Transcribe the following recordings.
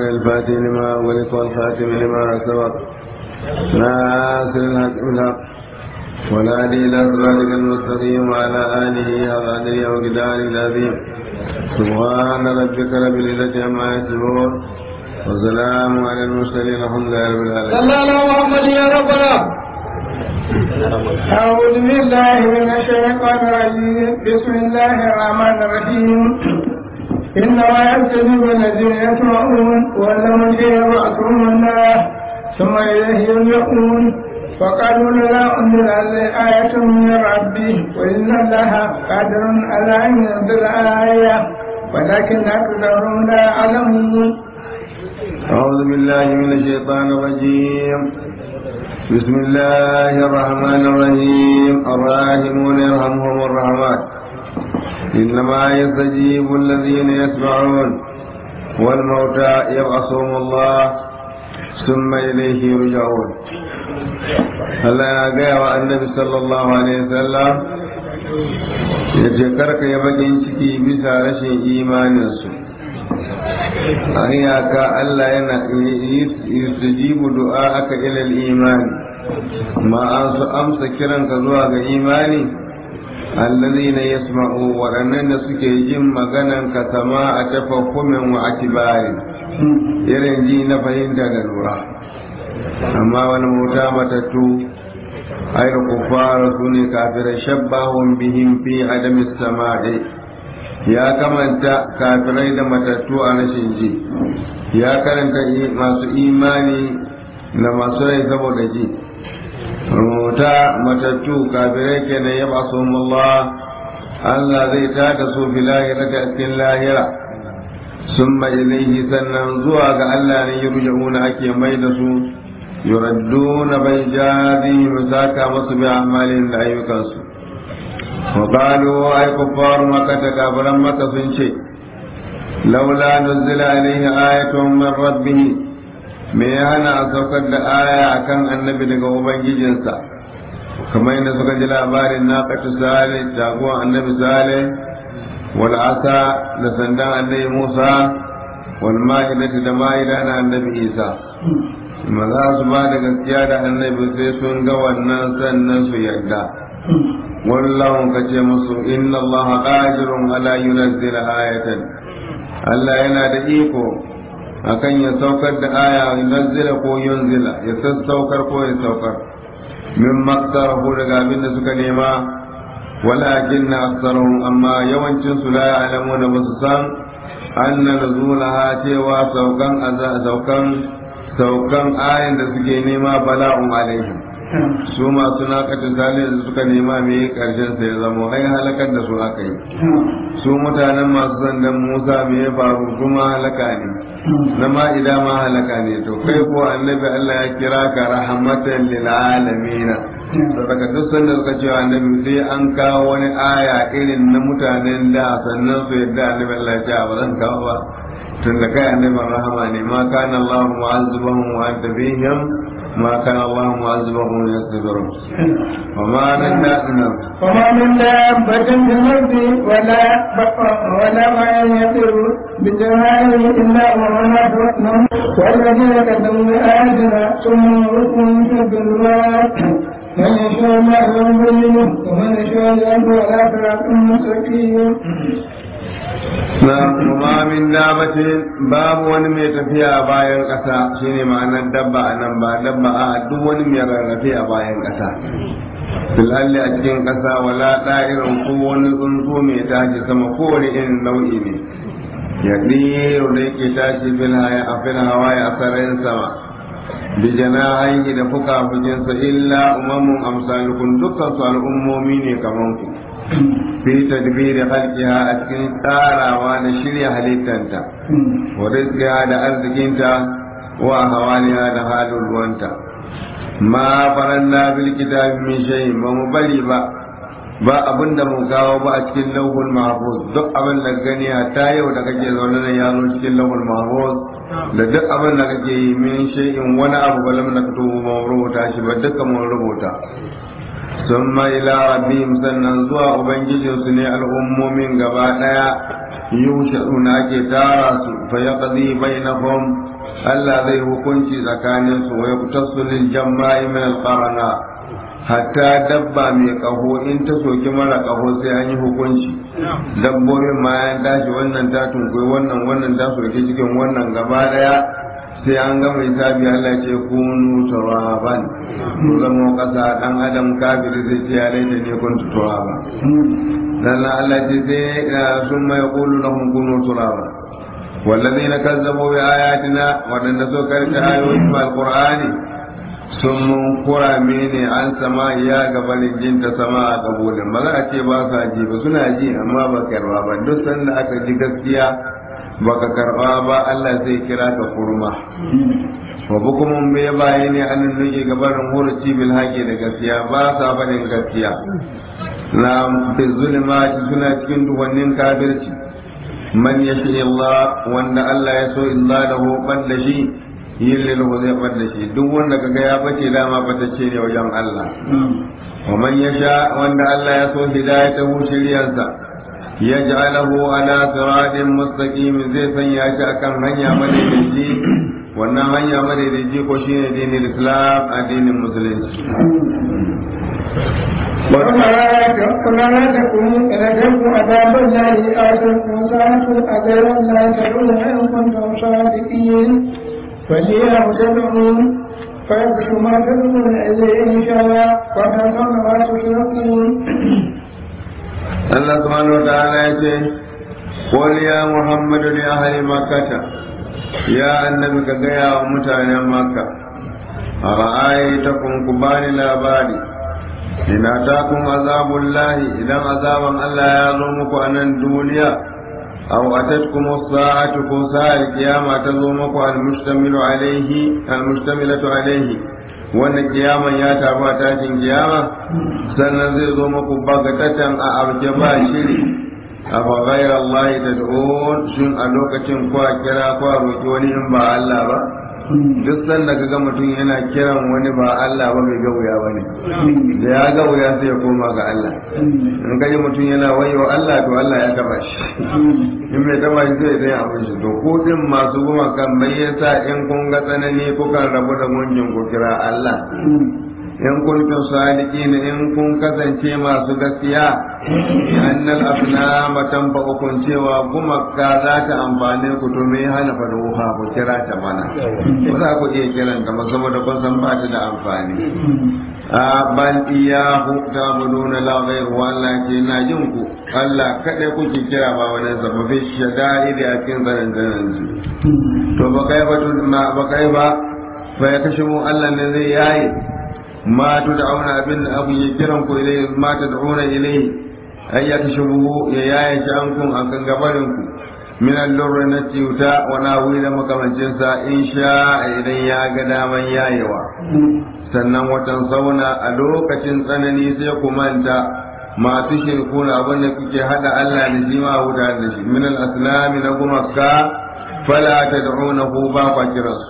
الفاتح لما ولق والخاتم لما سبق ناصر الحق بالحق والهادي إلى صراطك المستقيم وعلى آله وصحبه وقدار العظيم سبحان ربك رب العزة عما يصفون وسلام على المرسلين الحمد لله رب العالمين صلى الله على محمد يا ربنا أعوذ بالله من الشيطان الرجيم بسم الله الرحمن الرحيم إنما يكتذب الذين يسمعون ولهم يبعثهم الله ثم إليه يرجعون فقالوا لا أنزل عليه آية من ربه وإن الله قادر على أن ينزل آية ولكن أكثرهم لا يعلمون أعوذ بالله من الشيطان الرجيم بسم الله الرحمن الرحيم الراحمون يرحمهم الرحمن إنما يستجيب الذين يسمعون والموتى يبعثهم الله ثم إليه يرجعون Allah ya gaya wa annabi sallallahu alaihi wasallam ya ce karka ya bakin ciki bisa rashin imaninsu a iyaka Allah yana yusujibu du'a aka ilal imani ma an su amsa kiranka zuwa ga imani allazina yasma'u waɗannan da suke jin maganan ka sama a tafakkumin wa atibari irin ji na fahimta da lura amma wani mota matattu ai kufara su ne kafirai shabbahun bihim fi adamis sama'i ya kamanta kafirai da matattu a rashin ji ya karanta masu imani da masu rai saboda ji rubuta matattu kafirai kenan ya basu Allah Allah zai tada su fi lahira da cikin lahira sun ilaihi sannan zuwa ga Allah ne yurja'una ake mai da su yuradduna bai jazi musaka masu bi amalin da ayyukansu وقالوا أي كفار مكة كافرا مكة سنشي لولا نزل عليه آية من ربه me ya hana a saukar da aya a kan annabi daga ubangijinsa kamar yadda suka ji labarin na katu sale jagoran annabi sale wal asa da sandan annabi musa wal ma'idati da ma'ida na annabi isa ma za su ba da gaskiya da annabi sai sun ga wannan sannan su yarda wallahu ka ce musu inna allaha qadirun ala yunzila ayatan Allah yana da iko akan ya saukar da aya yunzila ko yunzila ya sassaukar ko ya saukar min maktarahu daga abin da suka nema walakin na aksarahum amma yawancin su la ya'lamuna ba su san anna nuzulaha cewa saukan saukan saukan ayan da suke nema bala'un alaihim su masu nakatin salih da suka nema me karshen sai ya zama ai halakar da su aka yi su mutanen masu sandan musa me ya faru kuma halaka ne na ma'ida ma halaka ne to kai ko annabi allah ya kira ka rahmatan lil alamin daga duk sanda suka ce annabi sai an kawo wani aya irin na mutanen da sannan su yadda annabi allah ya ce ba zan kawo ba tun da kai annabin rahama ne ma kana allah mu'azzibahum wa anta fihim ما كان الله معذبهم يستغفرون وما من دابنا وما من دابة في الأرض ولا ولا ما يطير بجناحه إلا ومن والذين كذبوا بآياتنا ثم يغرقهم في الظلمات من يشاء الله يضلله ومن يشاء يهده ولا صراط مستقيم na kuma min dabatin babu wani mai tafiya a bayan ƙasa shine ma'anar dabba a nan ba dabba a duk wani mai rarrafe a bayan ƙasa filalli a cikin ƙasa wala ɗa'irin ko wani tsuntsu mai tashi sama kowane irin nau'i ne ya ɗiro da yake tashi a fil hawaye a sararin sama bi janahihi da fuka fukinsa illa umamun amsalukum dukkan su al'ummomi ne kaman ku fi tadbiri halqiha a cikin tsarawa da shirya halittanta wa rizqiha da arzikinta wa hawaliha da halin ruwanta ma faranna bil kitabi min shay ba mu bari ba ba abin da mu kawo ba a cikin lauhul mahfuz duk abin da gani ta yau da kake zaune nan ya zo cikin lauhul mahfuz da duk abin da kake yi min shay'in wani abu ba lam naktubu mu rubuta shi ba duka mun rubuta ثم إلى ربهم sannan zuwa ubangijinsu ne al'ummomin gaba ɗaya yushaduna ake tara su fa yaqdi bainahum Allah zai hukunci tsakanin su wa yaqtasu lil jama'i min al qarana hatta dabba mai kaho in ta soki mara kaho sai an yi hukunci dabbobin ma ya tashi wannan ta tunkuyi wannan wannan ta soki cikin wannan gaba daya sai an gama hisabi Allah ce kunu turaban ku zama kasa dan adam kafiri zai ce ya laita ne kun turaba dan Allah ce sai sun mai yaqulu lahum kunu turaba والذين كذبوا بآياتنا ودن سكرت آيوين القرآن sun kura mene an sama ya gabanin jin ta sama a kabulin ba za a ce ba sa ji ba suna ji amma ba karba ba duk sanda aka ji gaskiya baka karba ba Allah zai kira ka kurma wa bukumun bai bayi ne an nuke gabanin huruci bil haƙi da gaskiya ba sa barin gaskiya na fi zulmati suna cikin duwannin kafirci man yashi Allah wanda Allah ya so illa da ban da shi yin lilahu zai bar da shi duk wanda kaga ya bace dama batacce ne wajen Allah wa man yasha wanda Allah ya so hidayatahu shiryansa yaj'alahu ala siratin mustaqim zai sanya shi akan hanya madaidaici wannan hanya madaidaici ko shine dinin Islam addinin musulunci ولا لا تكونوا إن أجلكم عذاب الله آتكم ساعتكم أجل لا تدعون إن كنتم صادقين فليها تدعون فيكشف ما تدعون إليه إن شاء الله وتنسون ما تشركون Allah subhanahu wa ta'ala ya ce qul ya muhammadu li ahli makkah ya annabi ka gaya wa mutanen makka ara'aytakum kubani labari ina takum azabullahi idan azaban Allah ya zo muku a nan duniya aw atatkum as-sa'atu ko sa'al qiyama ta zo muku al-mustamilu alayhi al-mustamilatu alayhi wannan kiyaman ya tafi a tashin kiyama sannan zai zo muku bagatatan a abje ba shiri a ba ghayra Allah tad'un shin a lokacin kwa kira kwa roki wani in ba Allah ba duk sanda ka ga mutum yana kiran wani ba Allah ba bai ga wuya ba ne da ya ga wuya sai ya koma ga Allah in ka ji mutum yana wayo Allah to Allah ya taba shi in mai taba shi zai zai abin shi to ko din masu goma kan mai yasa in kun ga tsanani kukan rabu da gunjin ku kira Allah in kuntum sadiqin in kun kasance masu gaskiya annal asnama tanfa'ukum cewa gumaka za ta amfane ku to me hana faruha ku kira ta mana ba za ku iya kiran ta saboda kun san ba ta da amfani a bal iyahu ta'buduna la ghayru Allah ke na jin ku Allah kadai kuke kira ba wani sababi shada'id a cikin zanen zanen to ba kai ba ba kai ba fa ya kashe mu Allah ne zai yayi ما تدعون أبن أبو يجرم إليه ما تدعون إليه أن يكشفه يا يشأنكم أن قبلكم من اللر نتيوتا وناويل مكما جنسا إن شاء إذن يا قدام يا يوا sannan watan sauna a lokacin tsanani sai ku manta masu shirkuna abin da kuke hada Allah da shi ma wuta da shi min al-aslami na gumaka fala tad'unahu ba kwa kiransu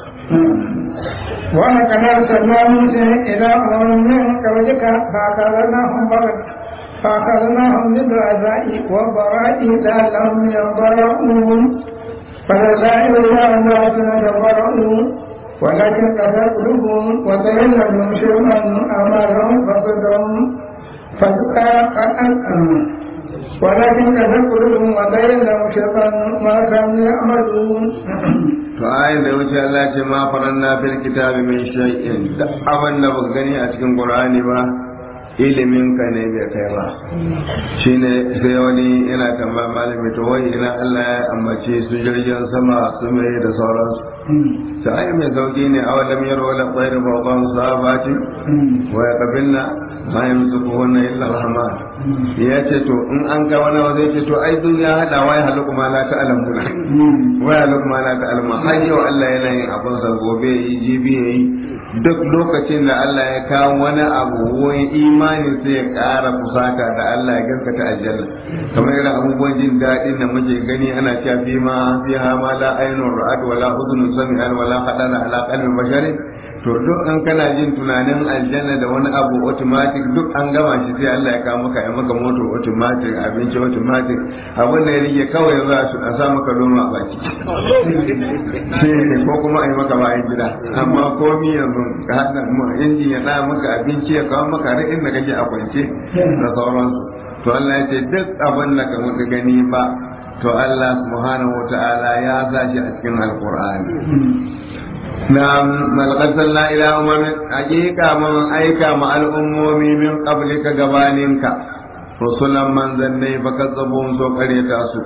ولقد أرسلنا موسى إلى أمم من قبلك فأخذناهم بغت فأخذناهم بالعزاء والضراء لعلهم ينظرون فلسائر إلى الناس ينظرون ولكن قد قلوبهم وزين لهم شيئا أمرهم فصدهم ولكن قد قلوبهم وزين لهم شيئا ما كانوا يعملون to ayin da wuce Allah ce ma faranna fil kitabi min shay'in da abin da baka gani a cikin Qur'ani ba ilimin ka ne bai kai ba shine sai wani yana tambaya malami to wai ina Allah ya ambace su jirgin sama su mai da sauransu ta ai mai sauki ne a wadda miyar wadda kwairu ba ba su sabati wa ya kabilna ma yamsukuhunna illa rahman ya ce to in an ga wani zai ce to ai duniya hada wai haluku ma la ta alamuna wai haluku ma la ta alamuna har yau Allah yana yin abin sa gobe yi jibi yayi duk lokacin da Allah ya kawo wani abu wani imani sai ya ƙara kusata da Allah ya gaskata aljanna kamar irin abubuwan jin daɗin da muke gani ana cewa fi ma fi ha ma la ainun ra'at wala udhun sami'an wala khadara ala qalbi basharin to duk an kana jin tunanin aljanna da wani abu automatic duk an gama shi sai Allah ya kawo maka ya maka moto automatic abinci automatic abin da ya rike kawai za su a sa maka loma a baki ko kuma a yi maka bayan gida amma komi yanzu ka haɗa injin ya ɗaya maka abinci ya kawo maka har inda kake a kwance da sauransu to Allah ya ce duk abin da ka muka gani ba to Allah subhanahu wa ta'ala ya sa shi a cikin alqur'ani نعم ملقد إلى أمم حقيقة من أيكا مع الأمم من قبلك قبالك رسلا من ذنبي فكذبوهم سوكري تاسو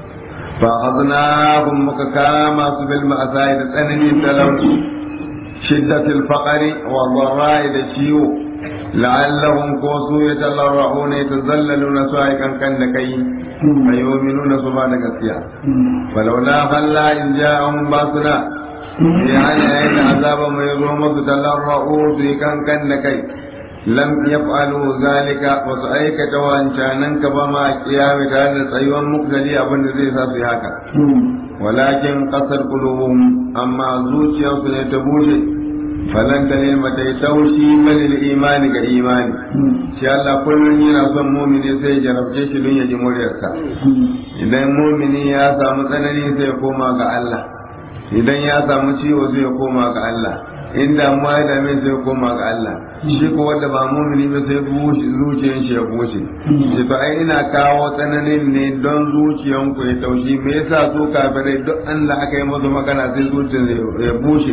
فأخذناهم مككاما بالمأساء تنهي تلوث شدة الفقر والضراء للشيوع لعلهم كوسوا يتضرعون يتذللون سائقا كنكي فيؤمنون سبحانك السيا فلولا خلا إن جاءهم باسنا يعني أين عذاب ما يظلم تتلرؤوا في كان كنكي لم يفعلوا ذلك وسأيك توان شانن كبما قيام تعالى سيوان مقتدي أبن زي في هكا ولكن قصر قلوبهم أما زوجي سنتبوشي falan ta ne mata yi taushi balil imani ga imani shi Allah kullum yana son mumini sai ya jarabce shi don ya ji muryarsa idan mumini ya samu tsanani sai ya koma ga Allah idan ya samu ciwo sai ya koma ga Allah in damuwa ya dame sai ya koma ga Allah shi ko wanda ba mumini ba sai zuciyar shi ya bushe shi to ai ina kawo tsananin ne don zuciyan ku ya taushi me yasa su kafirai duk Allah aka yi musu magana sai zuciyar ya bushe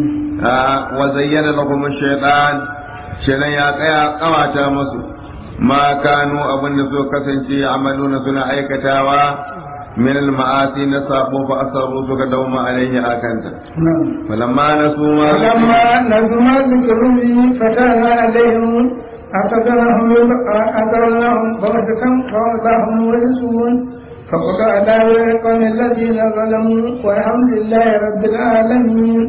wa zayyana lahum shaytan shaytan ya tsaya kawata musu ma kanu abinda su kasance amaluna suna aikatawa من المعاصي نصابوا فأصروا فقدوم عليه آكنتا فلما نسوا ما فلما نسوا ما ذكروا به فتحنا عليهم أعتذرهم أعتذرناهم بغتة فوضعهم ورسول فقطع دابر القوم الذين ظلموا والحمد لله رب العالمين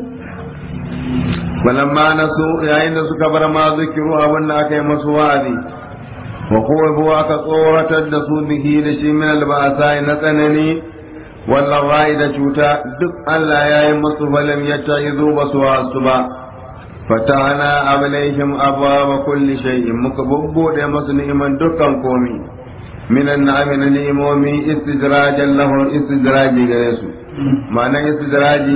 فلما نسوا يا إن سكبر ما ذكروا أبنا كي مسوادي وقوفوا كصورة الدسو به لشي من البأساء نتنني والله da cuta duk Allah ya yi masu falam ya ta izo ba su wasu ba fatana ablaihim abwaba kulli shay'in muka bubbude masu ni'iman dukkan komi minan na'ami na ni'imomi istidrajan lahum istidraji gare su ma'anan istidraji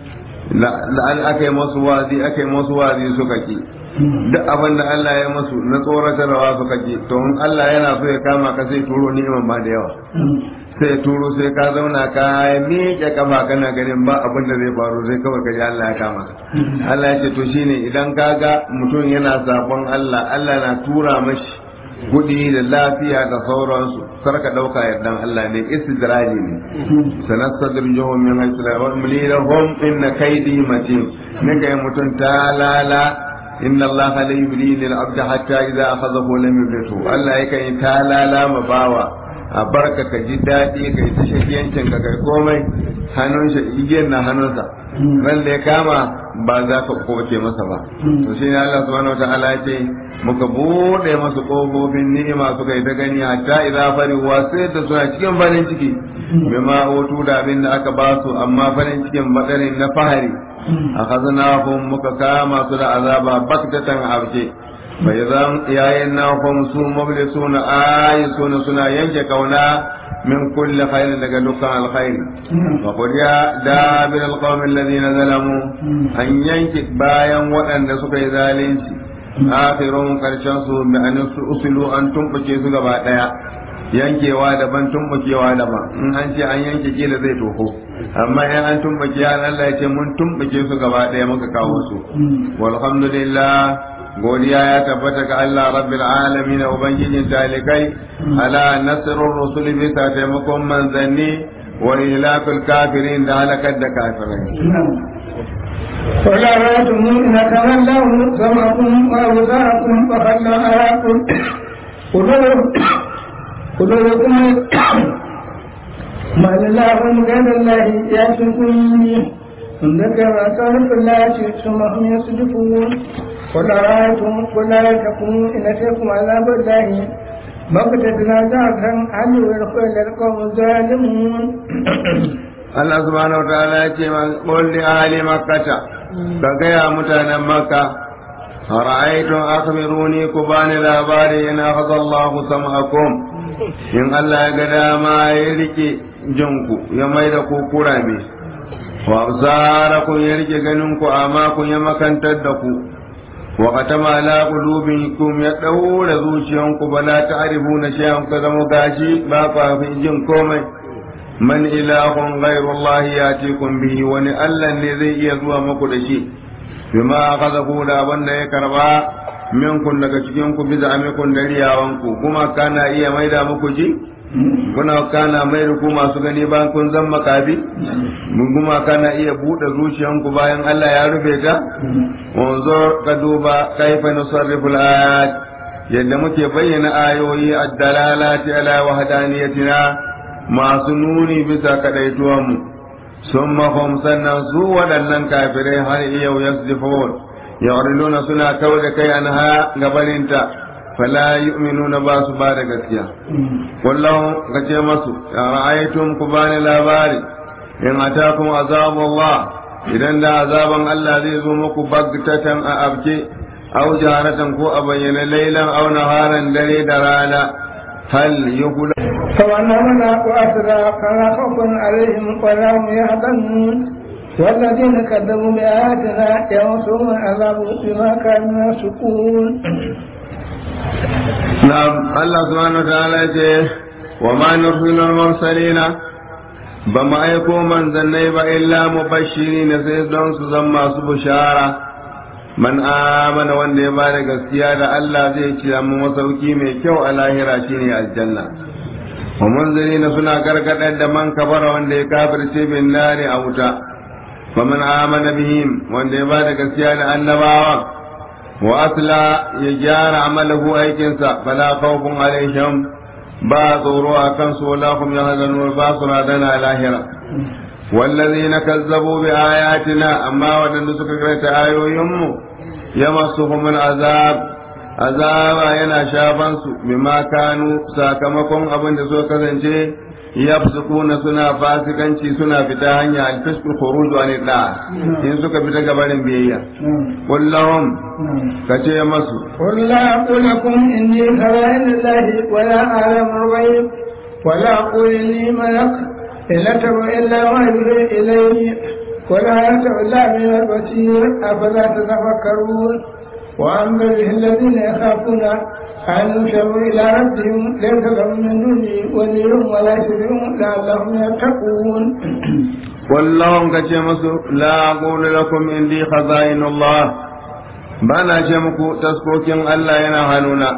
la'an aka yi masu wazi aka yi masu wazi suka ki duk abin da Allah ya masu na tsoratarwa suka ji to in Allah yana so ya kama ka sai turo ni'iman ma da yawa sai turo sai ka zauna ka miƙe kafa kana ganin ba abin da zai faru sai kawai ka ji Allah ya kama Allah ya ce to shine idan ka ga mutum yana sabon Allah Allah na tura mashi kudi da lafiya da sauransu kar ka dauka yardan Allah ne istidraji ne sanastadrijuhum min haythu la ya'lamun inna kaydi matin ne kai mutum ta lala inna Allah la yubli lil abdi hatta idza akhadhahu lam yublitu Allah yake ta lalama bawa a barka ka ji daɗi ka yi ta shakiyancin ka kai komai hannun shi igiyar na hannunsa ran da ya kama ba za ka kowace masa ba to shi ne Allah subhanahu wataala ya ce muka bude masu kofofin ni'ima suka yi ta gani hatta idza farihu sai da suna cikin farin ciki bima utu da abin da aka ba su amma farin cikin badarin na fahari akhadnahum muka kama su da azaba baktatan abje bai zan yayin na su mablisuna ayisuna suna yanke kauna min kulli khairin daga dukkan alkhairi wa qudiya dabir alqawmi alladhina zalamu an yanke bayan waɗanda suka yi zalunci akhirun karshen su bi an usulu an tumbuke su gaba daya yankewa daban tumbukewa daban in an ce an yanke kila zai toho amma in an tumbuke ya Allah ya ce mun tumbuke su gaba daya muka kawo su walhamdulillah godiya ya tabbata ga Allah rabbil alamin ubangijin talikai ala nasrul rusul bisa taimakon manzanni wa ilakul kafirin da halakar da kafirai ولا رأيتم إن تولوا سمعكم وأبصاركم وخلوا أراكم قلوبكم ما لله غير الله يأتكم به من ذكر صرف الله ثم هم يصدفون قل أرأيتم قل أرأيتكم إن أتيكم عذاب الله بغتة زعفا هل يدخل القوم الظالمون Allah subhanahu wa ta'ala ya ce man qul li ahli makkah ka gaya mutanen makka ra'aytum akhbiruni ku bani labari in akhadha Allah sam'akum in Allah ya ga dama ya rike jinku ya mai da ku kurame wa absarakum ya rike ganin ku amma kun ya makantar da ku wa qatama ala qulubikum ya daura zuciyanku bala ta'rifuna shay'an ka zama gashi ba ku fi jin komai man ilahun ghairu Allah yatikum bihi wani Allah ne zai iya zuwa muku da shi bima akhadahu da wanda ya karba minkun daga cikin ku biza amikun da riyawanku kuma kana iya maida muku ji kuna kana mai ku masu gani bayan kun zan makabi mun kuma kana iya buɗe zuciyanku bayan Allah ya rufe ta wanzo ka duba kaifa nusarriful ayat yadda muke bayyana ayoyi ad-dalalati ala wahdaniyatina masu nuni bisa kadaituwan mu sun mahum sannan su waɗannan kafirai har yau yasdifun yawriluna suna kauda kai anha gabaninta fala yu'minuna ba su ba da gaskiya wallahu ka ce masu ya ra'aytum ku bani labari in atakum azabullah idan da azaban Allah zai zo muku bagtatan a abke aw jaharatan ko a bayyana lailan aw naharan dare da rana hal yuhla فمن وأسرى فلا خوف عليهم ولا هم يحزنون والذين كذبوا بآياتنا يمسهم العذاب بما كانوا يفسقون نعم الله سبحانه وتعالى وما نرسل المرسلين بما أيكو من ذنب إلا مبشرين سيدون سزما سبشارة man amana wanda ya bada gaskiya da Allah zai ci mu masauki mai kyau a lahira shine aljanna wa munzirina suna gargadar da man kabara wanda ya kafirce bin nari a wuta fa man amana bihim wanda ya bada gaskiya da annabawa wa asla ya gyara amalahu aikinsa fala khawfun alaihim ba tsoro a kansu wala hum yahzanun ba su radana lahira والذين كذبوا بآياتنا أما ودن سكرت آيوهم يمسهم العذاب azaba yana shafan su bima kanu sakamakon abin da suka kasance yafsukuna suna fasikanci suna fita hanya alfisqul khuruj an da in suka fita gabarin biyayya kullahum kace masu قل لا أقول لكم إني خزائن الله ولا أعلم الغيب ولا أقول إني ملك إن أتبع إلا ما يوحي إلي ولا يتبع إلا من البصير أفلا تتفكرون وأما الذين يخافون أن يشروا إلى ربهم ليس لهم من دونه ولي ولا شفيع لعلهم يتقون kullahum kace masu la aqulu lakum indi khaza'inullah bana ce muku taskokin Allah yana hannuna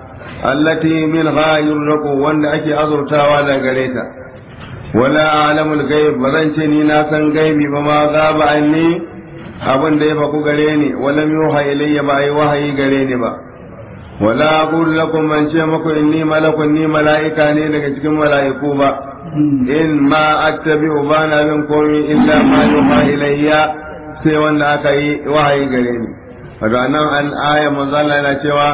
allati min ghayur laku wanda ake azurtawa da gare ta wala a'lamul ghaib ba zan ce ni na san gaibi ba ma gaba anni abin da ya faku gare ni wala yuha ilayya ba ai wahayi gare ni ba wala aqulu lakum man ce muku inni malakun ni mala'ika ne daga cikin mala'iku ba in ma attabi'u bana bin komai illa ma yuha ilayya sai wanda aka yi wahayi gare ni wato nan an aya manzo Allah yana cewa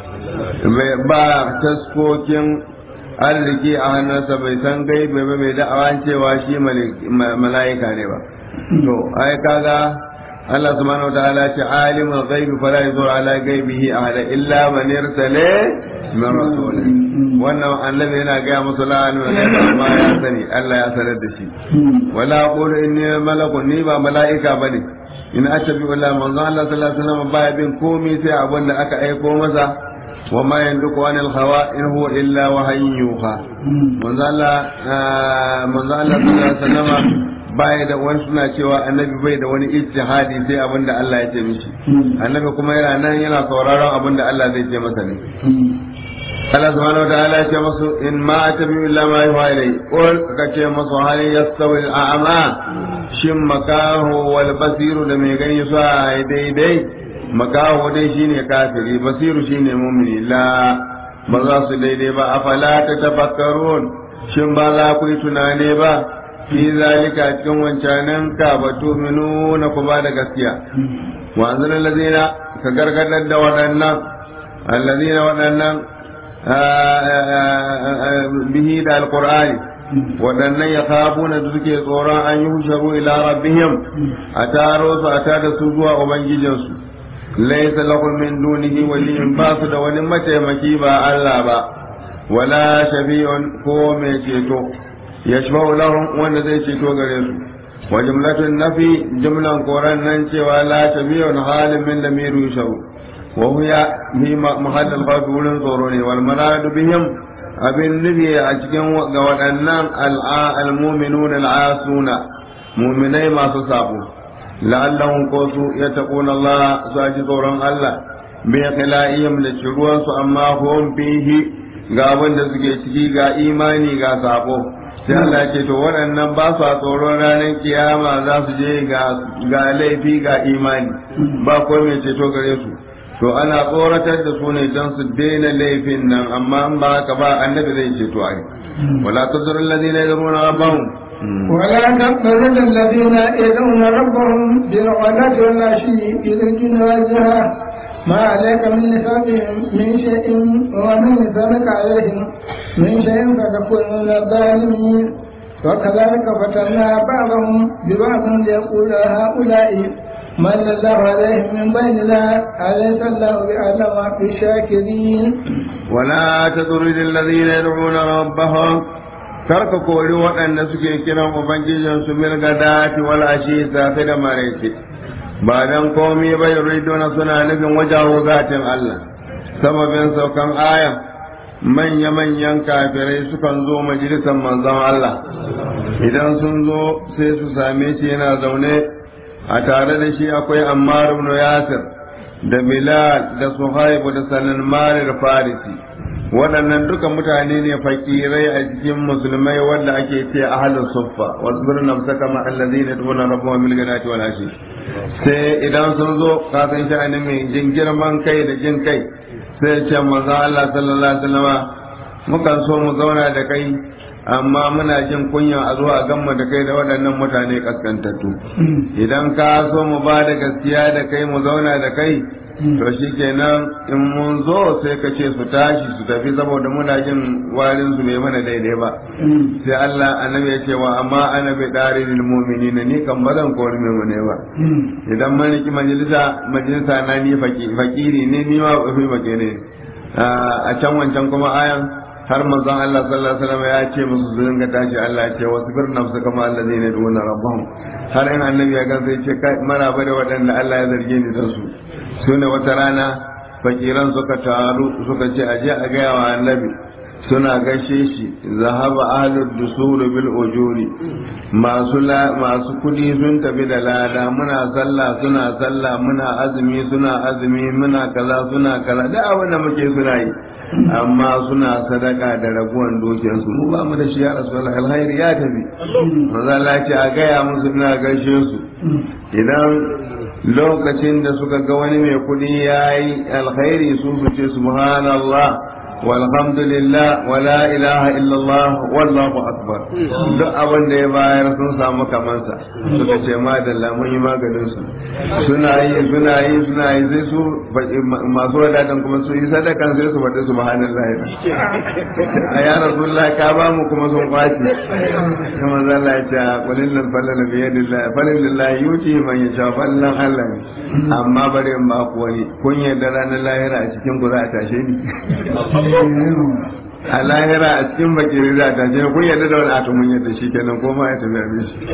ba taskokin arziki a hannunsa bai san gaibe ba mai da'awa cewa shi mala'ika ne ba to ai kaga Allah subhanahu wa ta'ala ce alimul ghaibi fala yuzur ala ghaibihi ahada illa man irsala min rasulih wannan annabi yana ga musu la'anu ne amma ya sani Allah ya sanar da shi wala qulu inni malakun ni ba mala'ika bane in atabi wala manzo Allah sallallahu alaihi wasallam baya bin komai sai abin da aka aiko masa wa ma yanduku anil hawa in huwa illa wahayin yuha manzo Allah manzo Allah sallallahu alaihi wasallam baya da wani suna cewa annabi bai da wani ijtihadi sai abin da Allah ya ce mishi annabi kuma yana nan yana sauraron abin da Allah zai ce masa ne Allah subhanahu wa ta'ala ya ce masu in ma atabi illa ma yuha ilai qul ka ce masu hal yastawi al-a'ma shin makahu wal basiru da mai gani su a daidai makahu dai shine kafiri basiru shine mu'mini la ba za su daidai ba afala ta tafakkarun shin ba za ku yi tunane ba fi zalika cikin wancanan ka ba tuminu na ku ba da gaskiya wa anzalal ladina ka gargadar da waɗannan alladina waɗannan bihi da alqur'ani waɗannan ya kafuna da suke tsoron an yi husharu ila rabbihim a taro su a tada su zuwa ubangijinsu laisa lahum min dunihi waliyyun ba su da wani mataimaki ba Allah ba wala shafi'un ko mai ceto yashfa'u lahum wanda zai ceto gare su wa jumlatun nafi jumlan koran nan cewa la shafi'un halin min lamiru yusharu wa huwa fi mahallal khawf wurin tsoro ne wal maradu bihim abin nufi a cikin ga waɗannan al-mu'minuna al-asuna mu'minai masu sabo la'allahum ko su yattaquna Allah su ji tsoron Allah bi khila'ihim da ciruwan su amma hum fihi ga abin da suke ciki ga imani ga sabo sai Allah ce to waɗannan ba su a tsoron ranar kiyama za su je ga laifi ga imani ba ko mai ceto gare su to ana tsoratar da su ne don su daina laifin nan amma in ba haka ba annabi zai ceto ai wala tadrul ladina yadruna rabbahum ولا تقبل الذين يدعون ربهم بالغداة والعشي يدركون وجهه ما عليك من نسابهم من شيء ومن نسابك عليهم من شيء فتكون من الظالمين وكذلك فتنا بعضهم ببعض ليقول هؤلاء من الله عليهم من بيننا أليس الله بأعلم بالشاكرين ولا تطرد الذين يدعون ربهم karka kori waɗanda suke kiran ubangijinsu mil gadati wal ashi safe da maraice ba dan komai ba yuriduna suna nufin wajahu zatin Allah sababin saukan aya manya-manyan kafirai sukan zo majalisar manzon Allah idan sun zo sai su same shi yana zaune a tare da shi akwai Ammar ibn Yasir da Bilal da Suhaib da Salman da Farisi waɗannan duka mutane ne fakirai a cikin musulmai wanda ake ce ahlus suffa wasbir nafsaka ma allazina yad'una rabbahum bil ghadati wal ashi sai idan sun zo ka san sha'ani mai jin girman kai da jin kai sai ce manzo Allah sallallahu alaihi wasallam mukan so mu zauna da kai amma muna jin kunya a zuwa a gamma da kai da waɗannan mutane kaskantattu idan ka so mu ba da gaskiya da kai mu zauna da kai to shi kenan in mun zo sai ka ce su tashi su tafi saboda muna jin warin su bai mana daidai ba sai Allah annabi ya ce wa amma ana bai dari lil mu'minina ni kan bazan kori mu ne ba idan mun riki majalisa majalisa na ni fakiri ne ni ma fi make ne a can wancan kuma ayan har manzon Allah sallallahu alaihi wasallam ya ce musu su dinga tashi Allah ya ce wasbir nafsa kama allazina yad'una rabbahum har in annabi ya gansa ya ce kai maraba da waɗanda Allah ya zarge ni da su su ne wata rana fakiran suka taru suka ce aje a gaya wa annabi suna gaishe shi zahaba ahlud dusur bil ujuri masu masu kudi sun tafi da lada muna sallah suna sallah muna azumi suna azumi muna kaza suna kaza da abin da muke suna yi amma suna sadaka da raguwan dukiyarsu mu ba mu da shi ya rasulullahi alkhairi ya tafi manzo Allah ce a gaya musu ina gaishe su idan lokacin da suka ga wani mai kudi ya yi alkhairi su su ce subhanallah walhamdulillah wa la ilaha illallah wallahu akbar duk abin da ya bayar sun samu kamansa suka ce madalla mun yi maganin su suna yi suna yi suna yi sai su masu wadatan kuma su yi sadakan sai su faɗi subhanallah a ya rasulullah ka ba mu kuma sun kwaci kuma zalla ya ce qulil lil falal bi yadillah falil lillahi yuti man yasha fallan Allah amma bari in ba ku wani kun yarda ranar lahira a cikin ku za a tashe ni a lahira a cikin bakiri za ta je kun yadda da wani ato mun yadda shi kenan ko ma ya tafi abin shi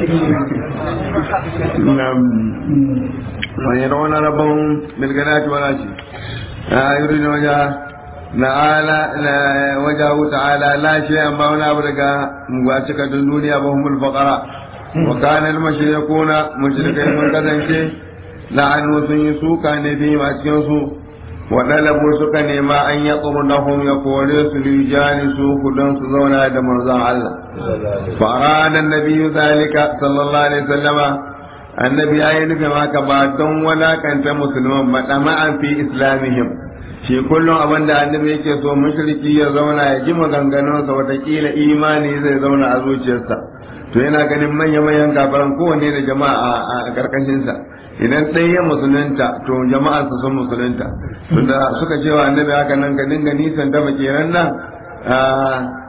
wani yana wani rabon milganati wala shi a yuri na waja na ala na wajahu ta'ala la shi amma wani abu daga ba cika duniya ba humul faqara wa kana al-mushrikuna mushrikai mun kasance la'anu sun yi suka ne bi a cikin su waɗalabu suka nema an ya tsurnahum ya kore su lijani su kudan su zauna da manzon Allah fara da nabi zalika sallallahu alaihi wasallama annabi ya yi nufin haka ba don walakanta musulman ba dama'an fi islamihim shi kullum abin da annabi yake so mushriki ya zauna ya ji maganganunsa watakila imani zai zauna a zuciyarsa to yana ganin manya-manyan kafaran kowanne da jama'a a karkashinsa idan ɗaya ya musulunta to jama'arsa sun musulunta tunda suka ce wa annabi haka nan ka dinga nisan ta makeran nan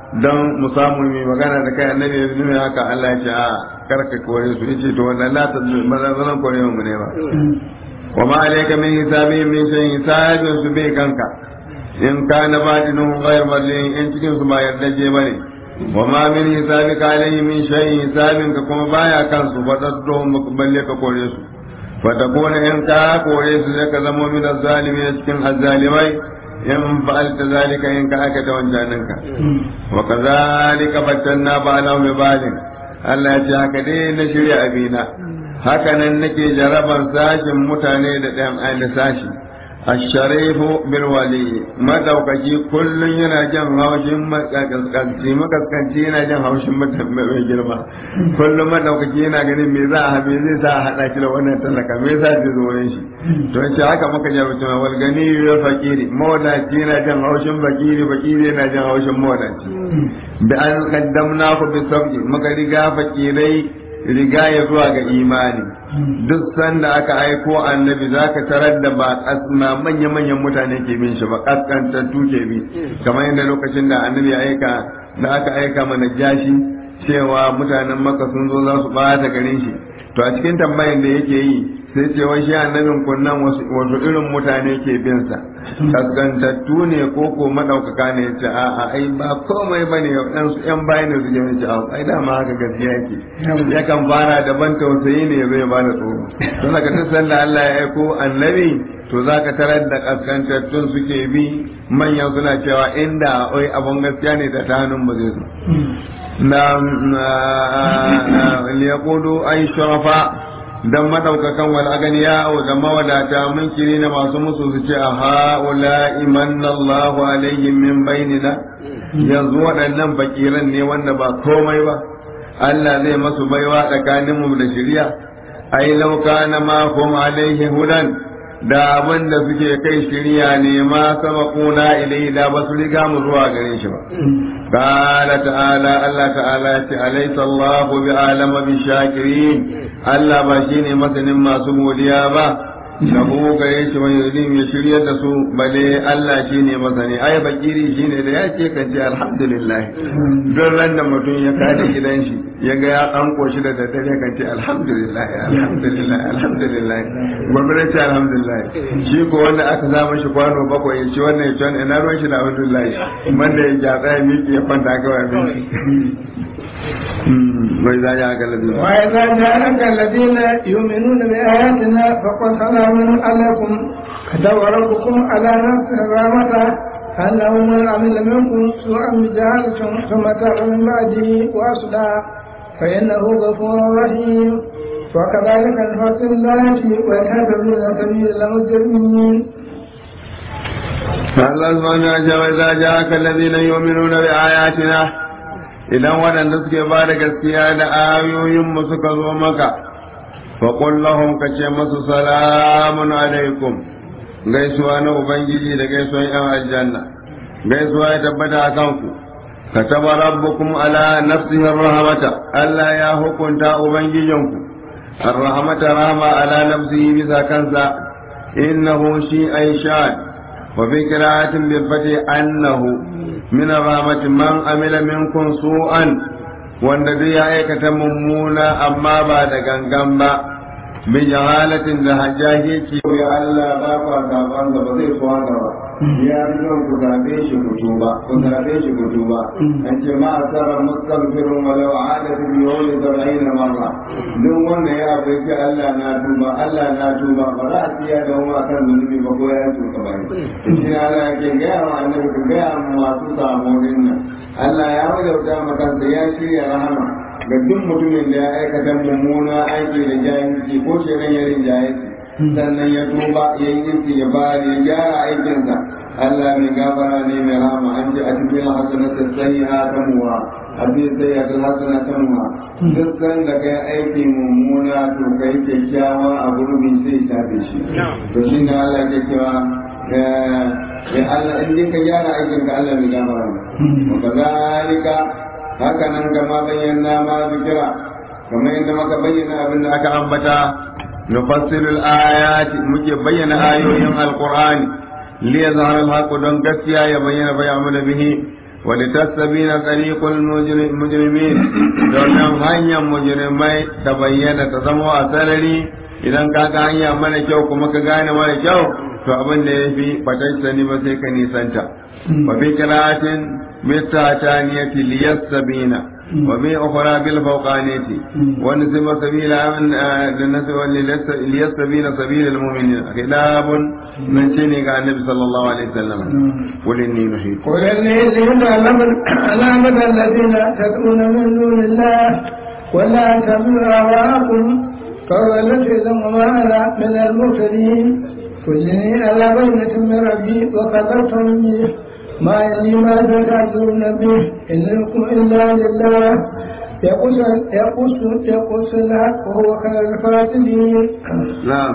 don mu samu mai magana da kai annabi ya nuna haka Allah ya ce a karka kore su yace to wannan la ta zan kore mu ne ba wa ma alayka min hisabi min shay hisabin su bai kanka in kana badinu ghayr madlin in cikin su ba yarda je bane wa ma min hisabika alayhi min shay hisabin ka kuma baya kansu fa daddo balle ka kore su fa takuna in ka kore su zai ka zama min azzalimin cikin azzalimai in fa'alta zalika in ka aka ta wancaninka wa kazalika fattanna ba'ala bi ba'alin Allah ya ce haka dai na shirya abina haka nan nake jarabar sashin mutane da ɗan aini sashi asharifu bil wali madaukaki kullun yana jin haushin makaskanci makaskanci yana jin haushin mai girma kullum madaukaki yana ganin me za a haɓe zai sa a haɗa shi da wannan talaka me za zai zo wurin shi to ce haka muka jarabta ma wal gani ya fakiri mawadaci yana jin haushin fakiri fakiri yana jin haushin mawadaci bi an qaddamna ku bi sabji muka riga fakirai riga ya zuwa ga imani duk sanda aka aiko annabi zaka tarar da ba kasma manya-manyan mutane ke bin shi ba kaskantattu ke bi kamar yadda lokacin da annabi ya aika da aka aika mana jashi cewa mutanen maka sun zo za su bata garin shi to a cikin tambayin da yake yi sai ce wai shi annabin kunnan wasu irin mutane ke bin sa kaskantattu ne ko ko madaukaka ne ya ce a a ai ba komai bane dan su yan bayan su je ce a ai dama haka gaskiya yake yakan fara da ban tausayi ne zai ba da tsoro don haka duk sanda Allah ya aiko annabi to zaka tarar da kaskantattun suke bi manyan suna cewa inda oi abun gaskiya ne da ta hannun ba zai zo na liyaqudu ay sharafa dan madaukakan wal aganiya da mawadata munkiri na masu musu su ce a ha'ula imanna Allahu alaihim min bainina yanzu waɗannan fakiran ne wanda ba komai ba Allah zai masu baiwa tsakaninmu da shirya ai law kana ma hum alaihi hudan da abin da suke kai shirya ne ma sabaquna ilai da ba su riga mu zuwa gare shi ba قال تعالى الله تعالى أليس الله بعالم بالشاكرين Allah ba shi ne masanin masu godiya ba da mu gare shi wani yudim ya shirya da su bale Allah shi ne masani ai bakiri shi ne da ya ce kan ce alhamdulillah don ran da mutum ya kada gidan shi ya ga ya dan koshi da daddare kan ce alhamdulillah alhamdulillah alhamdulillah gobe ce alhamdulillah shi ko wanda aka sa mashi kwano bakwai ya ci wannan ya ci wannan ina ruwan shi da alhamdulillah wanda ya gyatsa ya miƙe ya kwanta kawai abinci وإذا جاءك الذين وإذا جاءك الذين يؤمنون بآياتنا فقل سلام عليكم كتب ربكم على نفسه الرحمة أنه من عمل منكم سوءا بجهالة ثم تاب من بعده وأصلح فإنه غفور رحيم وكذلك نفصل الآيات ويهتدون سبيل المجرمين Allah subhanahu wa ta'ala idza ja'aka alladhina yu'minuna bi ayatina idan waɗanda suke ba da gaskiya da ayoyin mu suka zo maka fa qul lahum kace masu salamun alaikum gaisuwa na ubangiji da gaisuwan yan aljanna gaisuwa ya tabbata a kanku كتب ربكم على نفسه الرحمة ألا يا حكمت أبنجيجنكم الرحمة رحمة على نفسه بذا كنسا إنه شيء شان وفي قراءة بالفتح أنه من الرحمة من عمل منكم سوءا wanda duk ya aikata mummuna amma ba da gangan ba bi jahalatin da hajjaji ya Allah ba ku zaban da ba zai so haka ba ya fi son ku zabe shi ku tuba ku zabe shi ku tuba an ce ma asara mustaghfirun walau ada fi yawmi sab'in marra duk wanda ya abu ce Allah na tuba Allah na tuba ba za a tiya da wani akan zunubi ba ko ya tuka ba shi Allah yake gaya wa annabi ka gaya masu samonin nan Allah ya wajauta makansa ya shirya rahama ga duk mutumin da ya aikata mummuna aiki da jahilci ko shirin ya rinjaye sannan ya tuba ya yi iski ya bari ya gyara aikinsa Allah mai gafara ne mai rama an ji a cikin hasanata sayyi'a ta muwa a cikin sayyi'a hasana ta muwa duk san da kai aiki mummuna to kai kyakkyawa a gurbin sai ya tafi shi to shi ne Allah ke cewa ya Allah in dai ka gyara aikin ka Allah mai gafara ne wa kazalika haka nan kama bayyana ma zikira kamar yadda muka bayyana abin da aka ambata nufassilul ayati muke bayyana ayoyin alqur'ani li yazhara alhaqu don gaskiya ya bayyana bai amala bihi ولتستبين طريق المجرمين domin hanyar mujrimai ta bayyana ta zama a sarari idan ka ga hanya mana kyau kuma ka gane mara kyau to abin da ya fi fatacce ne ba sai ka nisanta wa bi qira'atin mitataniyati liyassabina wa bi ukhra bil fawqaniyati wa nisba sabila min linasba liyassabina sabila al mu'minin kitabun nan ce ne ga annabi sallallahu alaihi wasallam qul inni nuhitu قل إني زيد علامة الذين تدعون من دون الله ولا تبعوا أهواءكم فضلت إذا وما أنا من المرسلين كلني على بينة من ربي وكفرتم به ما إني ما تتعذرون به إن لكم إلا لله يقص يقص يقص الحق وهو خير الفاسدين na'am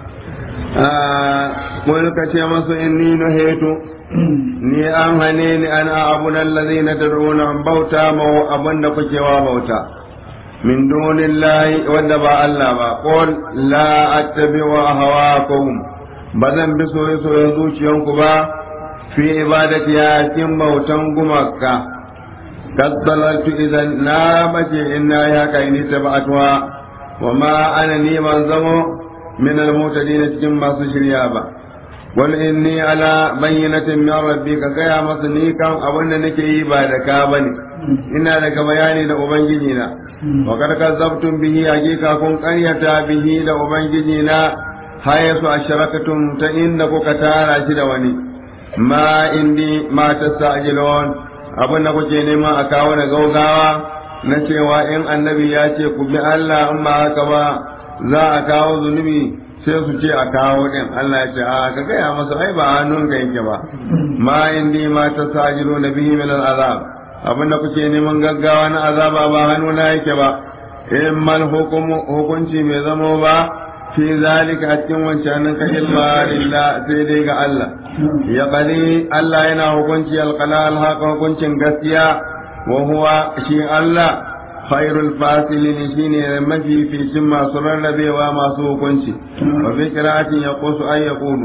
قل كتي masu inni nuhitu ni an hane ni an a'budu allazina tad'una an bauta ma abanda kuke wa bauta min dunillahi wanda ba Allah ba qul la attabi'u ahwaakum bazan bi soye soyen zuciyanku ba fi ibadati ya cikin bautan gumaka kaddalaltu idan na mace inna ya kai ni tabatuwa wa ma ana ni man zamo min al-mutadin cikin masu shirya ba wal inni ala bayyinatin min rabbi ka gaya masa ni kan abin da nake yi ba da ka bane ina daga bayani da ubangiji na wa kad kazzabtum bihi hakika kun qaryata bihi da ubangiji na hayasu asharakatum ta inda kuka tara shi da wani ma indi ma tasajilun abin da kuke nema a kawo da gaugawa na cewa in annabi ya ce ku bi Allah in ba haka ba za a kawo zunubi sai su ce a kawo din Allah ya ce a ka gaya masa ai ba hannun ka yake ba ma indi ma ta sajilo na bihi min azab abin da kuke neman gaggawa na azaba ba hannuna yake ba in mal hukunci bai zamo ba fi zalika a cikin wancanin ka illa lillah sai dai ga Allah ya qali Allah yana hukunci alqala alhaqa hukuncin gaskiya wa huwa shi Allah khairul fasilin shine mafi ficin masu rarrabewa masu hukunci wa fi qira'atin yaqusu ay yaqulu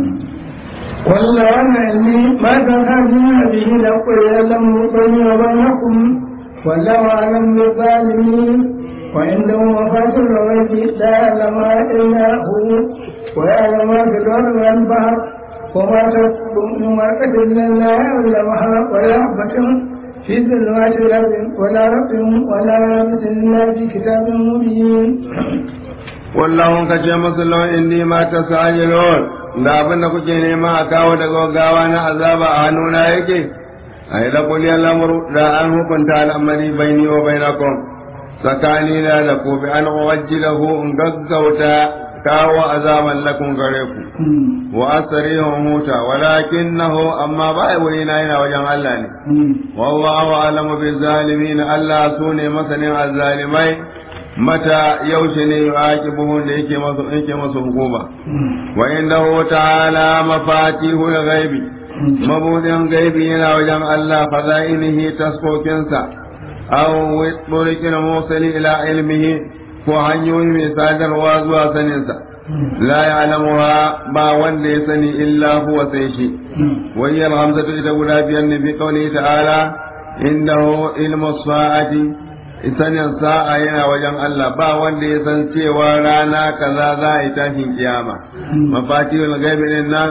قل لو أن علمي ما تفهمون به لقل يعلم بيني وبينكم والله أعلم بالظالمين وعنده مفاتيح الغيب لا يعلمها إلا هو ويعلم ما في البر والبحر وما تكتب من ورقة إلا يعلمها ولا حبة في ظلمات الأرض ولا رب ولا يابس إلا في كتاب مبين wallahun ka ce masu lawan indi ma ta sajilon da abin da kuke nema a kawo da gaggawa na azaba a hannuna yake a yi da kuliyar lamuru da an hukunta al'amari baini wa bainakum tsakani na da ku bi an wajjilahu in gaggauta kawo azaban lakum gare ku wa asrihum huta walakinahu amma ba wuri na yana wajen Allah ne wallahu alamu bil zalimin Allah sune masanin azzalimai mata yaushe ne yu'aqibuhu da yake masu yake masu hukuma wa indahu ta'ala mafatihul ghaibi mabudin gaibi yana wajen Allah fadailihi taskokinsa aw witurikin musali ila ilmihi ko hanyoyi mai sadarwa zuwa saninsa la ya'lamuha ba wanda ya sani illa huwa sai shi wa hiya hamzatu ita guda biyar ne bi qawli ta'ala indahu ilmu sa'ati sanin sa'a yana wajen Allah ba wanda ya san cewa rana kaza za a yi tashin kiyama mafatihul ghaibi din nan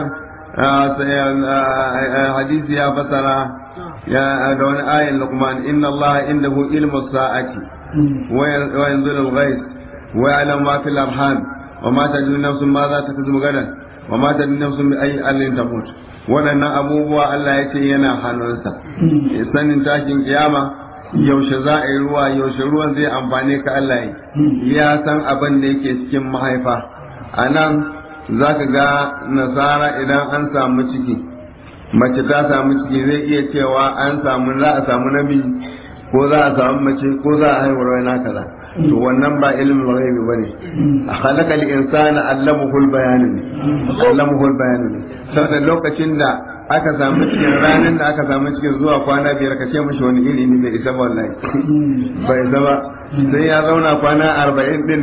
hadisi ya fasara ya da wani ayin luqman inna Allah indahu ilmu sa'ati wa yanzulu al-ghais wa ya'lamu ma fil arham wa ma tadri nafsun ma za ta kazu gadan wa ma tadri nafsun bi ayi allin tamut waɗannan abubuwa Allah ya ce yana hannunsa sanin tashin kiyama yaushe za a yi ruwa yaushe ruwan zai amfane ka Allah ya san abin da yake cikin mahaifa a nan za ka ga nasara idan an samu ciki mace ta samu ciki zai iya cewa an samu za a samu namiji ko za a samu mace ko za a haihuwar wani kaza to wannan ba ilimin ghaibi bane a khalaqa al-insana allamahu al-bayan allamahu al-bayan saboda lokacin da aka samu cikin ranar da aka samu cikin zuwa kwana biyar ka ce mashi wani iri ne bai isa ba wallahi bai isa ba sai ya zauna kwana arba'in din nan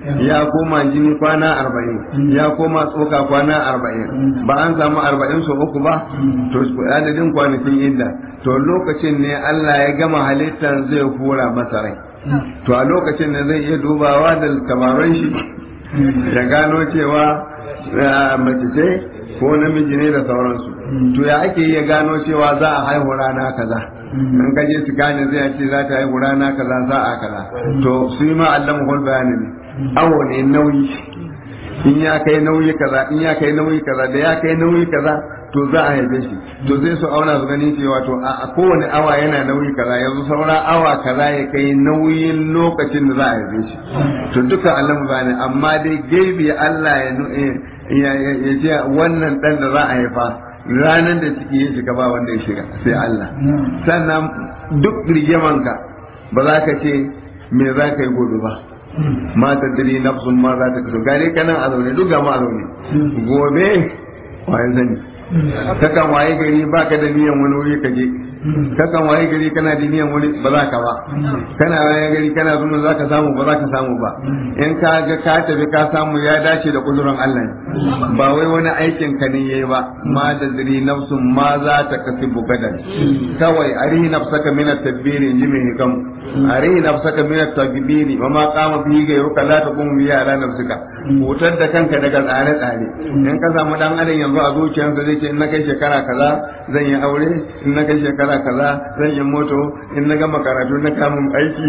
ya koma jini kwana arba'in ya koma tsoka kwana arba'in ba an samu arba'in su uku ba to adadin kwanakin idda to lokacin ne Allah ya gama halittar zai hura masa rai to a lokacin ne zai iya dubawa da kamaran shi ya gano cewa mace ce ko namiji ne da sauransu to ya ake iya gano cewa za a haihu rana kaza in ka je su gane zai ce za ta haihu rana kaza sa'a kaza to su yi ma Allah mu bayani ne awo ne nauyi in ya kai nauyi kaza in ya kai nauyi kaza da ya kai nauyi kaza to za a haife shi to zai su auna su gani cewa to a kowane awa yana nauyi kaza yanzu saura awa kaza ya kai nauyin lokacin da za a haife shi to duka Allah mu bayani amma dai gaibi Allah ya ya ce wannan dan da za a haifa ranar da ciki ya shiga ba wanda ya shiga sai Allah sannan duk rigimanka ba za ka ce me za ka yi gobe ba ma ta diri nafsun ma za ta kaso gare kanan a zaune duk gama a zaune gobe wayan sani kakan waye gari ba ka da niyan wani wuri ka je kakan waye gari kana da niyan wani ba za ka ba kana waye gari kana zuwa za ka samu ba za ka samu ba in ka ga ka tafi ka samu ya dace da kudurin Allah ba wai wani aikin ka ne yayi ba ma da diri nafsun ma za ta kasibu gadan kawai arihi nafsaka min at-tadbiri inji mai hikam arihi nafsaka min at-tadbiri wa ma qama bihi gairuka la taqumu bihi ala nafsika hutar da kanka daga tsare tsare in ka samu dan adam yanzu a zuciyarsa zai ce in na kai shekara kaza zan yi aure in na kai shekara kaza zan yi moto in na gama karatu na kamun aiki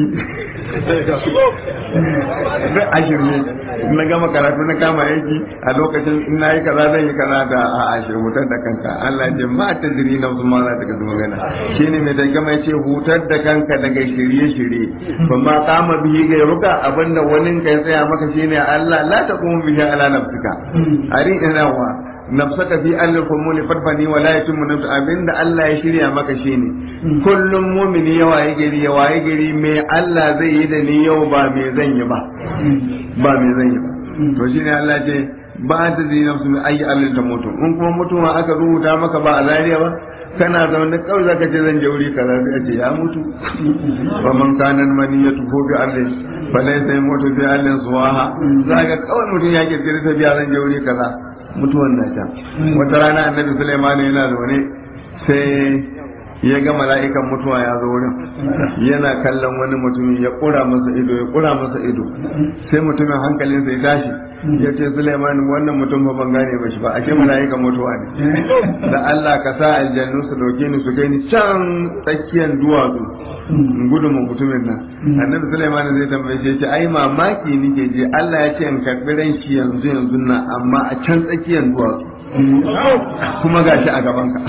duk ashirme in na gama karatu na kama aiki a lokacin in na yi kaza zan yi kaza da a ashir hutar da kanka Allah ya ce ma ta jiri na wasu mara daga zuma gana shi ne mai daga mai ce hutar da kanka daga shirye-shirye ba ma kama biyi ga ruka abinda wani ka tsaya maka shine Allah la ta kuma bihi ala nafsika ari ina wa nafsaka fi alil kumuli farfani wa la yatimmu nafsu abinda Allah ya shirya maka shine kullum mumini ya waye gari ya waye gari me Allah zai yi da ni yau ba me zan yi ba ba me zan yi ba to shine Allah ce ba ta zai nafsu mai ayi alil ta mutu in kuma mutuwa aka rubuta maka ba a zariya ba kana zaune kawai zaka ce zan je wuri kaza sai ce ya mutu wa man kana maniyatu ko bi Allah falai sai mutu bi Allah suwaha zaka kawai mutum ya kirkiri ta biya zan je wuri kaza mutuwan na can wata rana annabi Sulaiman yana zaune sai ya ga mala'ikan mutuwa ya zo wurin yana kallon wani mutumin ya kura masa ido ya kura masa ido sai mutumin hankalinsa ya tashi ya ce Sulaiman wannan mutum ba ban gane ba shi ba ashe mala'ikan mutuwa ne da Allah ka sa aljannu su dauke ni su kai ni can tsakiyar duwatsu in gudu mu mutumin nan annabi Sulaiman zai tambaye shi ce ai mamaki nike je Allah ya ce in karbi ran shi yanzu yanzu nan amma a can tsakiyar duwatsu kuma gashi a gaban ka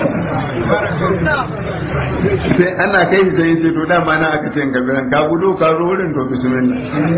sai ana kai shi sai ce to dama na aka ce ka biran ka gudu ka zo wurin to bismillah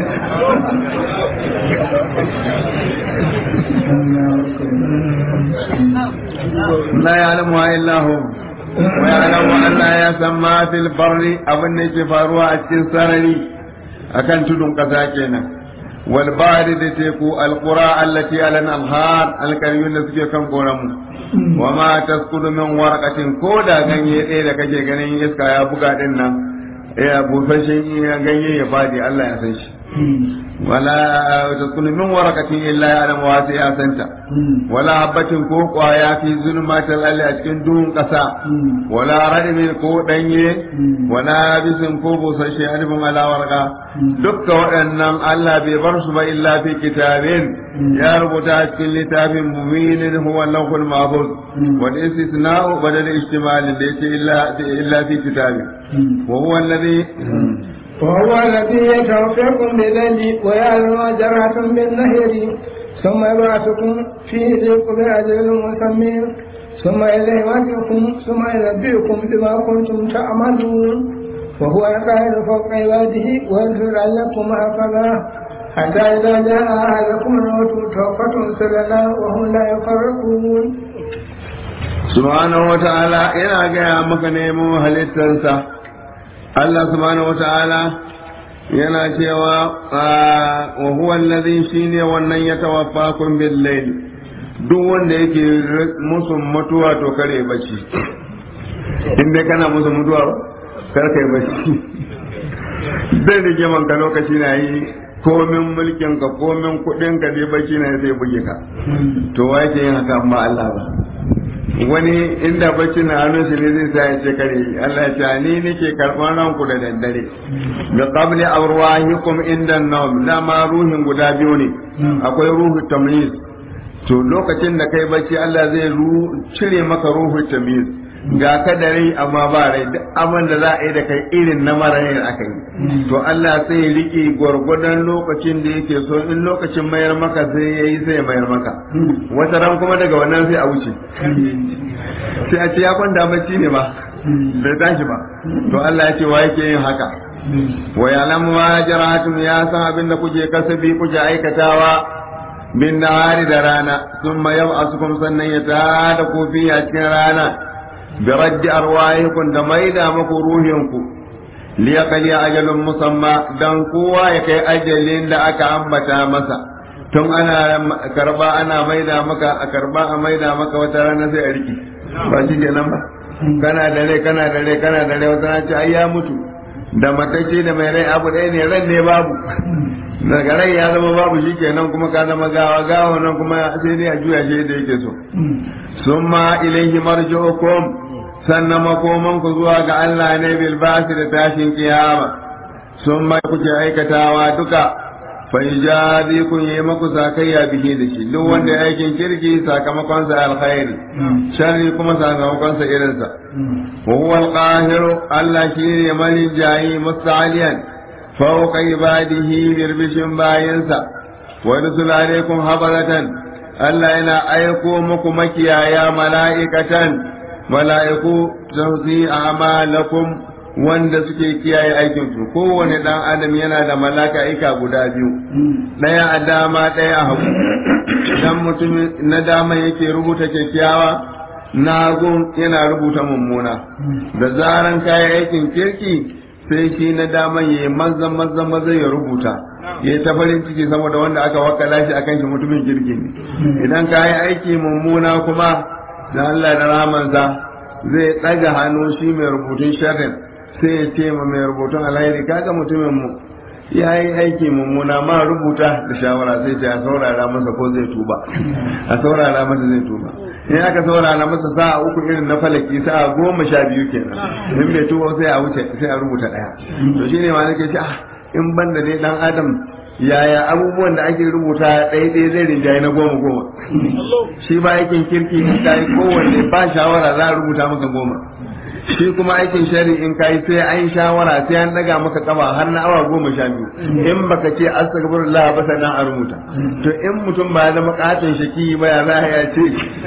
la ya'lamu illa hu wa ya'lamu anna ya samma fil barri abin da yake faruwa a cikin sarari akan tudun kasa kenan wal bahri da teku al qura allati ala al-anhar al da suke kan koramu wa ma taskudu min warqatin ko da ganye ɗaya da kake ganin iska ya buga din nan ya busashen ganye ya fadi Allah ya san shi wala taskudu min warqatin illa ya alamu wa sai ya santa wala habatin ko kwaya fi zulmatil alli a cikin duhun kasa wala radmin ko danye wala bisin ko busashe alifin ala warqa dukkan waɗannan Allah bai bar su ba illa fi kitabin ya rubuta a cikin littafin muminin huwa lahul mahfuz wal istisna'u badal ihtimal da yace illa illa fi kitabin wa huwa alladhi وهو الذي يتوفيكم بالليل ويعلم ما جرحتم بالنهر ثم يبعثكم فيه ليقضي أجل مسمى ثم إليه مرجعكم ثم ينبئكم بما كنتم تعملون وهو القاهر فوق عباده ويغفر لكم هكذا حتى إذا جاء أحدكم الموت توفته سلنا وهم لا يفرقون subhanahu wa ta'ala yana gaya maka nemo halittarsa Allah subhanahu wa ta'ala yana cewa wa huwa allazi shine wannan ya tawaffakum bil layl duk wanda yake musu mutuwa to kare bacci in dai kana musu mutuwa kar kai bacci zai rige man ka lokaci na yi komin mulkin ka komin kudin ka dai bacci na sai buge ka to wa yake yin haka amma Allah ba wani inda bacci na hannun shi ne zai sa ya ce kare Allah ya ce ni nake karɓar ranku da daddare da qabli arwahikum inda nawm dama ruhin guda biyu ne akwai ruhu tamyiz to lokacin da kai bacci Allah zai cire maka ruhu tamyiz ga ka da rai amma ba rai duk abin da za a yi da kai irin na mara rai aka yi to Allah sai ya rike gwargwadon lokacin da yake so in lokacin mayar maka sai ya yi sai ya mayar maka wata ran kuma daga wannan sai a wuce sai a ce ya kwanta bacci ne ba bai tashi ba to Allah ya ce wa yake yin haka wa ya'lamu ma jaratum ya san abin da kuke kasabi kuke aikatawa bin nahari da rana thumma yab'asukum sannan ya tada ku fi a cikin rana bi raddi arwahikum da maida muku ruhinku liyaqali ajalun musamma dan kowa ya kai ajalin da aka ambata masa tun ana karba ana maida maka a karba a maida maka wata rana sai a riki ba shi kenan ba kana da rai kana da rai kana da rai wata rana ce ai ya mutu da matacce da mai rai abu ɗaya ne ran ne babu daga rai ya zama babu shi kenan kuma ka zama gawa gawa nan kuma sai dai a juya shi da yake so summa ilaihi marji'ukum sannan makoman ku zuwa ga Allah ne bil basi da tashin kiyama summa kuke aikatawa duka fa ijazi kun yi maku sakayya bihi da shi duk wanda aikin kirki sakamakon sa alkhairi sharri kuma sakamakon sa irin sa wa huwa alqahiru Allah shine malin jayi musta'aliyan fawqa ibadihi birbishin bayinsa wa rusul alaikum habaratan Allah yana aiko muku makiyaya mala'ikatan mala'iku tawzi a'malakum wanda suke kiyaye aikin su kowane dan adam yana da mala'ika guda biyu daya a dama daya a hagu dan mutum na dama yake rubuta kyakkyawa na hagu yana rubuta mummuna da zaran kayan aikin kirki sai shi na daman ya maza maza maza ya rubuta ya ta farin ciki saboda wanda aka wakala shi akan shi mutumin kirki ne idan ka yi aiki mummuna kuma da Allah da rahamansa zai ɗaga hannu shi mai rubutun sharrin sai ya ce ma mai rubutun alheri kaga mutumin mu ya yi aiki mummuna ma rubuta da shawara sai ce a saurara masa ko zai tuba a saurara masa zai tuba in aka saurara masa sa'a uku irin na falaki sa'a goma sha biyu kenan in bai tuba sai a wuce sai a rubuta daya to shine ma nake ce ah in banda dai dan adam yaya abubuwan da ake rubuta ɗaya ɗaya zai rinjaye na goma goma shi ba aikin kirki in ka yi kowanne ba shawara za a rubuta maka goma shi kuma aikin shari in kai sai an shawara sai an daga maka kafa har na awa goma sha biyu in baka ce astaghfirullah ba sannan a rubuta to in mutum ba ya zama katon shaki ba ya za ya ce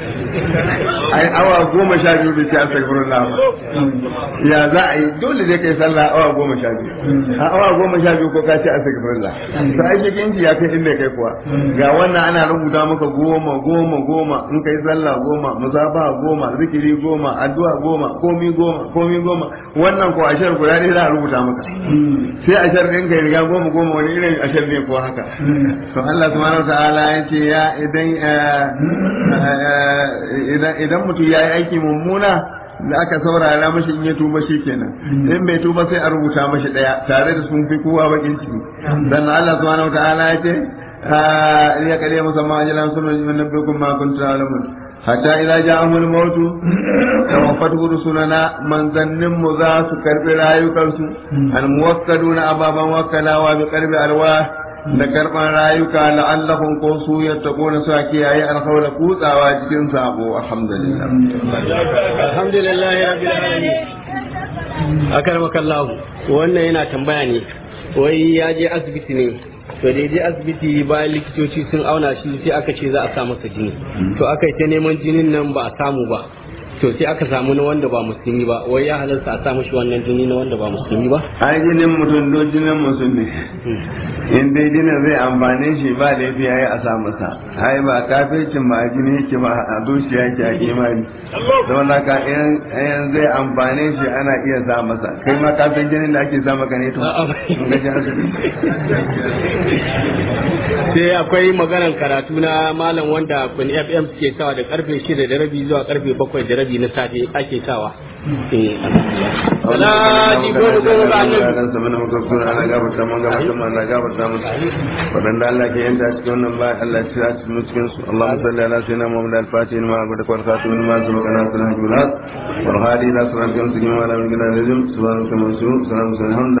ai awa goma sha biyu bai ce astaghfirullah ba ya za a yi dole zai kai sallah awa goma sha biyu a awa goma sha biyu ko ka ce astaghfirullah to ai shakinci ya kai inda kai kuwa ga wannan ana rubuta maka goma goma goma in kai sallah goma musabaha goma zikiri goma addu'a goma komi goma komi goma wannan ko ashar guda ne za a rubuta maka sai ashar ɗin kai riga goma goma wani irin ashar ne ko haka to Allah subhanahu wataala ya ce ya idan idan mutum ya yi aiki mummuna da aka saurara mashi in ya tuba shi kenan in bai tuba sai a rubuta mashi daya tare da sun fi kowa bakin ciki dan Allah subhanahu wataala ya ce ya kare musamman ajalan sunan min nabbikum ma kuntum ta'lamun hatta idza ja'ahul maut tawaffatu rusulana manzannin mu za su karbi rayukansu al muwakkaduna ababan wakkalawa bi qarbi alwa da karban rayuka la'allahum ko su yattaquna su kiyaye alkhawla kutsawa cikin sabo alhamdulillah alhamdulillah rabbil alamin akarmakallahu wannan yana tambaya ne wai ya je asibiti ne to da je asibiti bayan likitoci sun auna shi sai aka ce za a sa masa jini to aka yi ta neman jinin nan ba a samu ba to sai aka samu na wanda ba musulmi ba wai ya halarta a sa mashi wannan jini na wanda ba musulmi ba ai jinin mutum do jinin musulmi in dai jinin zai amfane shi ba da yafi yayi a sa masa ai ba kafircin ba a jini yake ba a zuciya yake a imani don haka in zai amfane shi ana iya sa masa kai ma kafin jinin da ake sa maka ne to ga ji asibiti sai akwai maganar karatu na malam wanda kun fm suke sawa da karfe shida da rabi zuwa karfe bakwai da rabi rabi na safe ake sawa salati goma goma ga annabi dan sama na muka sura ana gafarta mun gafarta mun Allah gafarta mun wadanda Allah ke yanta cikin wannan ba Allah ya tsira cikin cikin su Allahumma salli ala sayyidina Muhammad al-Fatih ma abada wa khatim ma sabaqana sallallahu alaihi wa sallam wal hadi ila siratil mustaqim wa ala alihi wa sahbihi subhanaka wa bihamdika